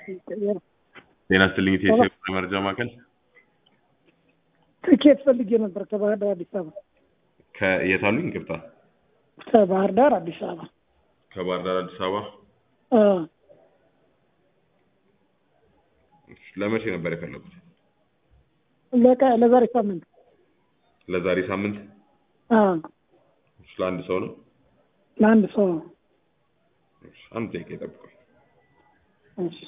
ጤና ይስጥልኝ ኢትዮጵያ መረጃ ማዕከል ትኬት ፈልጌ ነበር ከባህር ዳር አዲስ አበባ። ከየት አሉኝ? ይቅርታ ከባህር ዳር አዲስ አበባ። ከባህር ዳር አዲስ አበባ አ፣ እሺ፣ ለመቼ ነበር የፈለጉት? ለቀ ለዛሬ ሳምንት። ለዛሬ ሳምንት? አ፣ እሺ፣ ለአንድ ሰው ነው? ለአንድ ሰው ነው። እሺ፣ አንድ ደቂቃ ይጠብቁኝ። እሺ።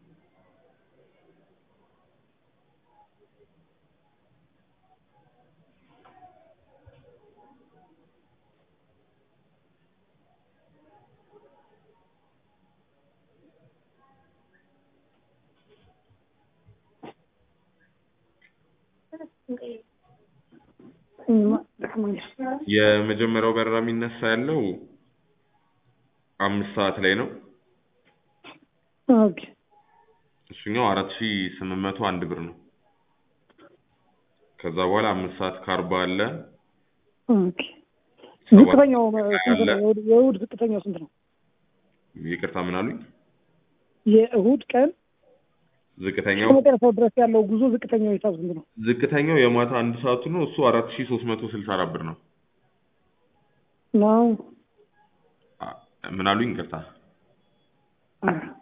የመጀመሪያው በረራ የሚነሳ ያለው አምስት ሰዓት ላይ ነው። ኦኬ እሱኛው አራት ሺ ስምንት መቶ አንድ ብር ነው። ከዛ በኋላ አምስት ሰዓት ከአርባ አለ። ኦኬ። ዝቅተኛው ስንት ነው? የእሑድ- የእሑድ ዝቅተኛው ስንት ነው? ይቅርታ ምን አሉኝ? የእሑድ ቀን ዝቅተኛው ከመጨረሻው ድረስ ያለው ጉዞ ዝቅተኛው ሂሳብ ስንት ነው? ዝቅተኛው የማታ አንድ ሰዓቱ ነው። እሱ አራት ሺ ሶስት መቶ ስልሳ አራት ብር ነው። ነው አ- ምን አሉኝ? ይቅርታ አ፣